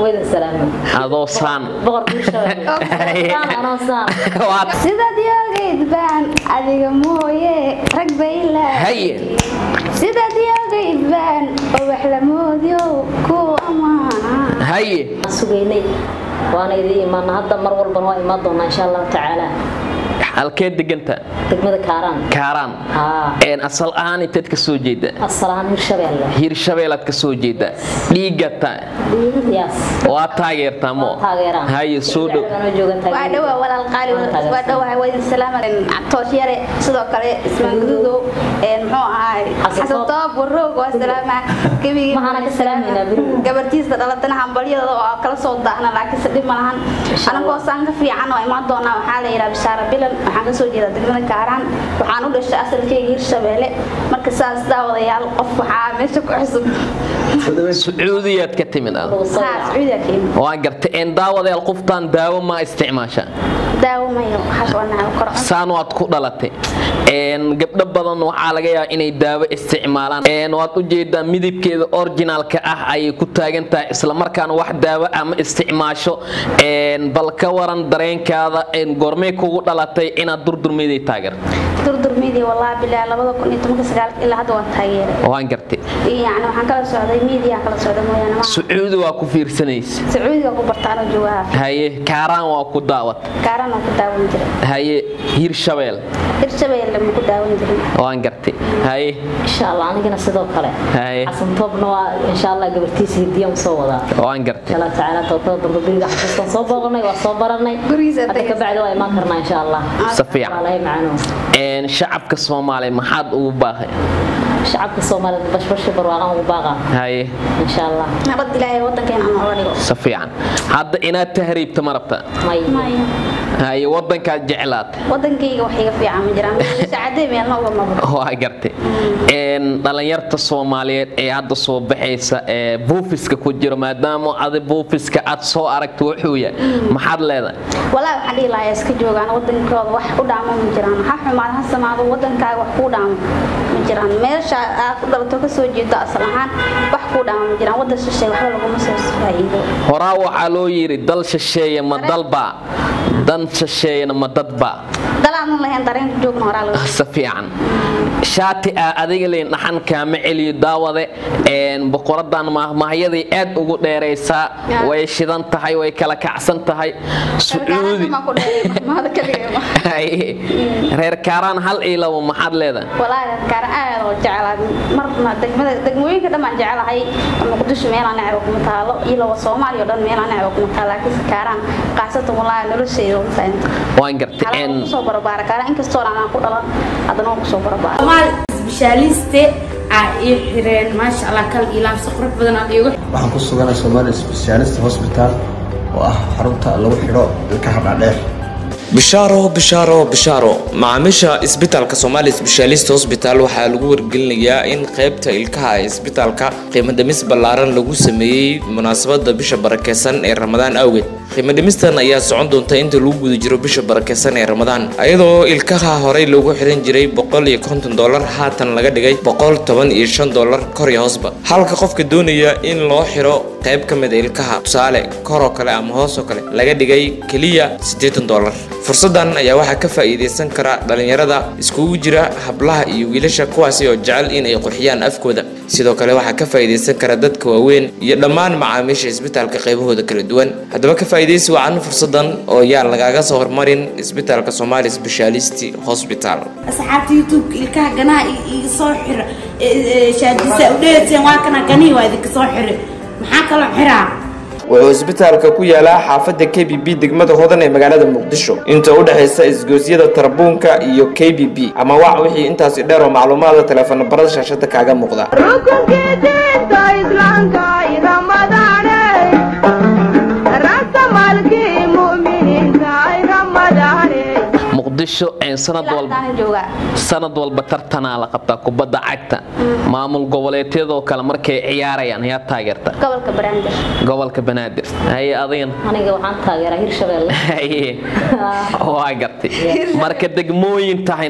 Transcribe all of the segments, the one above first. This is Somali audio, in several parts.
wayda salaamo adoo saan boqorka hirshabelle saan anoo saan Waa- sidaad yoogayd baan adiga mooye rag bay lahay haye sidaad yoogayd baan oo wax la moodyo ku amaana haye sugaynay waana idin imaana hadda mar walbana waa imaan doonaa insha allahu tacaala halkee deganta degmada kaaraan kaaraan haa een asal ahaan inteed ka soo jeeda asalahaan hirshabelle hirshabeelaad ka soo jeeda dhiigata yaas waa taageertaa mo taageeraan haye soo dhow waa dhawaa walaal qaali waa dhawaa waydin salaama toosh yare sidoo kale ismaan gududow muxuu ahaay Xasan xasan toob waroog waa salaama gebigii Maxaana ka salaamayna beriga? gabartiisa dhalatana hambalyadooda oo kala soo daahna laakiinse dhib ma lahan Insha Allah. anagoo saan ka fiican oo imaan doonaa waxaa la yidhaha bishaara bilan waxaan kasoo jeedaa degmada kaaraan waxaan u dhashay asalkeyga hirshabeelle marka saas daawadayaal qof waxaa meesha ku cusub sacuudiyaad ka timid ad haa sacuudiya ka imid waa garta een daawadayaal qoftaan daawo ma isticmaasha daawo mayo waxaas waa nacab kor saan waad ku dhalatay een gabdho badan waxaa laga yaabaa inay daawo isticmaalaan een waad u jeedaa midabkeeda originalka ah ayay ku taagan tahay isla markaana wax daawo ama isticmaasho een bal ka waran dareenkaada een goormee kugu dhalatay inaad durdurmeeday taageerto durdurmidii wallaahi bilaa labada kun iyo tobanka sagaalka ilaa hadda waan taageeray waan gartay yani waxaan kala socday miidiyaa kala socda mooyaane ma sacuudi waa ku fiirsanaysa sacuudiga ku bartaano joogaha haye kaaraan waa ku daawat kaaran aan ku daawan jiray haye hirshabeel hirshabeelle ma ku daawan jirin waan gartay haye insha allah anigana sidoo kale haye xasan toobna waa insha allah gabartiisa hidiya u soo wadaa waan gartay insha allah tacaala toobtada dambe beriga xasuustan soo booqanay waa soo baranay Gurigiisa hadda tagay. ka bacdi waa imaan karnaa insha allah si fiican walahi macano een shacabka soomaaliya maxaad ugu baaqay shacabka soomaalida bashbashi barwaaqan ugu baaqa haye insha allah nabad ilaahay wadankeena aan oga dhigo si fiican hadda inaad tahriibta ma rabta may maya haye wadankaad jeclaatay wadankayga wax iga fiican ma jiraan saacadee meelna uga mabo waa gartay een dhalinyarta soomaaliyeed ee hadda soo baxaysa ee buufiska ku jiro maadaama adi buufiska aad soo aragta wuxuu yahay maxaad leedahay walaahi waxaan dhihi lahaa iska joogaan wadankooda wax u dhaamo ma jiraan ha xumaad ha samaado wadankaaga wax kuu dhaamo ma jiraan meesha aad ku dhalato kasoo jeedo asal ahaan wax kuu dhaamo ma jiraan wadan shisheeye waxba laguma soo faa'iido horaa waxaa loo yidhi dal shisheeye ma dalbaa dan shisheeyena ma dadbaa dalaanan lahayn dareenka joogna horaa laga si fiican shaati ah adiga leyn dhaxan kaama celiyo daawade een boqoradan maahmaahyaday aad ugu dheeraysaa Yeah. way shidan tahay way kala kacsan tahay sacuudi ma ku dheeray mahada kaliya ma Haye. reer kaaraan hal iyo labo maxaad leedahay walaahi kaara aad oo jeclaa marna degmada degmooyinka dhan baan jeclahay muqdisho meelaan necba kuma taalo iyo lawa soomaaliya oo dhan meelaan necba kuma taalo laakiinse kaaraan qaasatan walaahi noloshayda uma fahanto waan gartay xalaan een kusoo barabaara kaaraan inkastoo aan ku dhalan haddana waan kusoo barabaara Somaal specialiste aa ii xireen maasha Allah kal ilaamsi qurux badan aad iigu waxaan ku suganahay Somali Specialist Hospital oo ah xarunta lagu xidho ilkaha dhaadheer bishaaro bishaaro bishaaro macaamiisha isbitaalka Somali Specialist Hospital waxaa lagu wargelinayaa in qaybta ilkaha ee isbitaalka qiimo dhimis ballaaran lagu sameeyey munaasabada bisha barakeysan ee Ramadaan awgeed qiimo dhimistan ayaa socon doonta inta lagu guda jiro bisha barakeysan ee Ramadaan iyadoo ilkaha horey loogu xiran jiray boqol iyo konton dollar haatan laga dhigay boqol toban iyo shan dollar kor iyo hoosba halka qofka doonaya in loo xiro qayb ka mid ah ilkaha tusaale kor oo kale ama hoos oo kale laga dhigay keliya siddeetan dollar fursadan ayaa waxaa ka faa'iidaysan kara dhalinyarada iskugu jira hablaha iyo wiilasha kuwaasi oo jecel in ay qurxiyaan afkooda sidoo kale waxaa ka faa'iidaysan kara dadka waaweyn iyo dhammaan macaamiisha isbitaalka qaybahooda kala duwan haddaba ka faa'iidaysi wacan fursadan oo yaan lagaaga soo hormarin isbitaalka Somali Specialist Hospital asxaabta youtube ilkaha ganaha i- iga soo xira shaadisa u dheeteen waa kana ganihii waa idinka soo xiri maxaa kaloo xiraa wuxuu isbitaalka ku yaalaa xaafadda k b b degmada hodan ee magaalada muqdisho inta u dhexaysa isgoosyada tarbuunka iyo k b b ama wac wixii intaasi dheer oo macluumaada teleefon barada shaashada kaaga muuqda muqdisho een sanad walba Halkaan joogaa sanad walba tartanaa la qabtaa kubadda cagta maamul goboleedyadoo kale markay ciyaarayaan yaa taageerta gobolka Banaadir gobolka banaadir haye adigan aniga waxaan taageeraa hirshabelle haye waa gartay marka degmooyin tahayne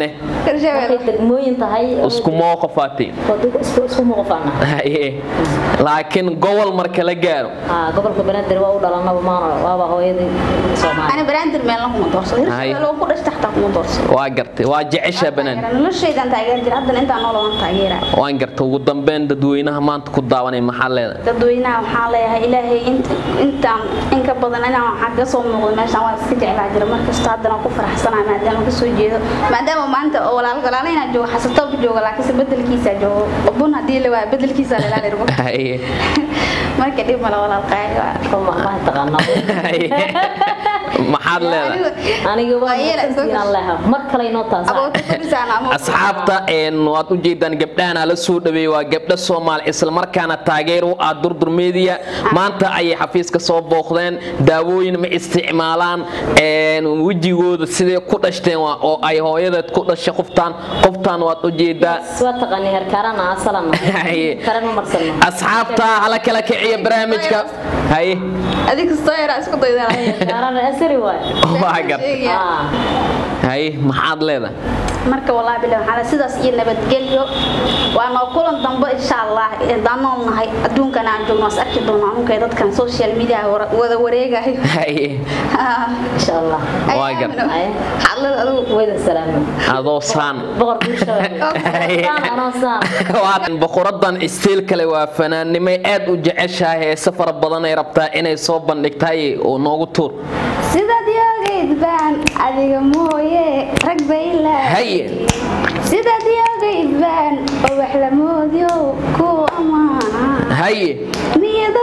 Hirshabelle. markay degmooyin tahay isku mooqafaatay isku isku muuqafaana Haye. laakiin gobol marka la gaaro ah gobolka banaadir waa u dhalanaba maana waaba hooyadii Soomaali ani banaadir meel kuma doorsado Hay. hirshabelle oo ku dhashta xataa kuma doorsado waa gartay waa jecesha banaan noloshaydan taageer jira haddana intaan nool waan taageera waan gartay ugu dambeyn dadweynaha maanta ku daawanay maxaa leedahay dadweynaha waxaan leeyahay ilaahay int- intaan in ka badan inaan waxaan ka soo muuqdo meeshaan waa iska jeclaa jira markasta haddana ku faraxsanahay maadaama ka soo jeedo maadaama maanta oo walaal walaala inaan joogo xasatoob joogo laakiinse bedelkiisa joogo bun haddii la waayo bedelkiisa la ilaali rabo Haye. marka dhib male walaal qaali waa kuma ma taqaanaa Haye. maxaad leedahay aniga waa Waa yeela, inaan leeyahay mar kale inoo taas aboota kudhisaan ama asxaabta een waad u jeedaan gabdhahan la soo dhaweeyay waa gabdho Soomaali isla markaana taageer u ah durdur media maanta ayay xafiiska soo booqdeen daawooyin ma isticmaalaan een wajigooda sidee ku dhashteen waa oo ay hooyadeed ku dhashay qoftaan qoftaan waad u jeedaa waa taqaani herkaarana asalana Haye. karan ma marsano asxaabta hala kala kiciya barnaamijka haye adig kastoo yaraa isku daydaa herkaarana asari waay waa gar ah haye maxaad leedahay marka wallaahi bilahi waxaa la- sidaas iyo nabadgelyo waa noo kulan dambe insha allah daan nool nahay adduunkan aan joogno is arki doono anunkay dadkan social media wara- wada wareegayo haye insha allah Waa gar. Haye. xaalad adugu wayda salaamo adoo saan boqorka Haye. saan anoo saan waa boqoradan istiil kale waa fanaannimay aad u jeceshahay heese fara badan ay rabtaa inay soo bandhigtahay oo noogu tuur sidaad yoogayd baan adiga mooye rag bayla haye sidaad yoogayd baan oo wax la moodyo ku amaana haye niyad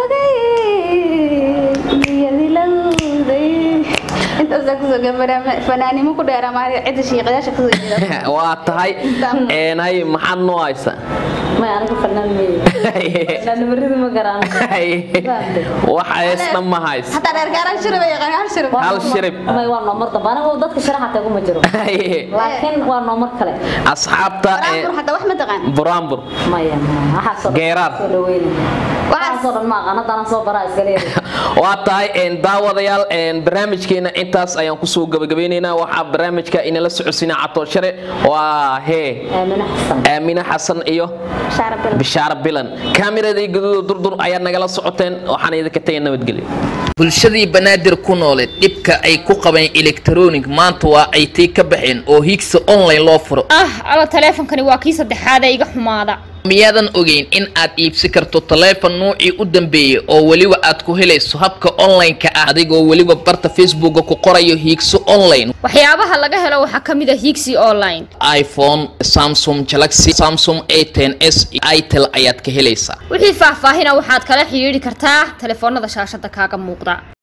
ogayd niyad ilowday intaasaa kusoo gabanaa fanaanimo ku dheeraa maali cidda shiiqayaasha kasoo jeeda waa tahay een haye maxaad noo haysa may aniga fanaan meey fanaan baridu ma garaan haye wax heesna ma hays hataa dheergaaraan shirib ay yaqaan hal shirib hal shirib may waa noomar dambe aniga dadka sharaxa tagu ma jiro haye laakiin waa noomar kale asxaabta ee baraambur hataa wax ma taqaan buraanbur maya waxaasoo Geeraar. soo dhaweyna waxaasoo dhan ma aqaan haddana soo baraa iska leeyahay waa tahay een daawadayaal een barnaamijkeena intaas ayaan kusoo gabagabeynaynaa waxaa barnaamijka inala socodsiina catooshare waa hee aamina xasan aamine xasan iyo shaarabil bishaara bilan kaamiradii guduuda durdur ayaad nagala socoteen waxaan idinka tagay nabadgelyo bulshadii banaadir ku nooleed dhibka ay ku qabeen electronic maanta waa ay tii ka baxeen oo higsa online loo furo ah alo taleefonkani waa kii saddexaad ee iga xumaada miyaadan ogeyn in aad iibsi karto taleefon nuucii u dambeeyey oo weliba aad ku helayso habka online-ka ah adigoo weliba barta facebooka ku qorayo hiigso online waxyaabaha laga helo waxaa ka mid a higsi online iphone samsung galaxy samsung a10 s itel ayaad ka helaysaa wixii faahfaahina waxaad kala xidhiidhi kartaa taleefoonada shaashada kaaga muuqda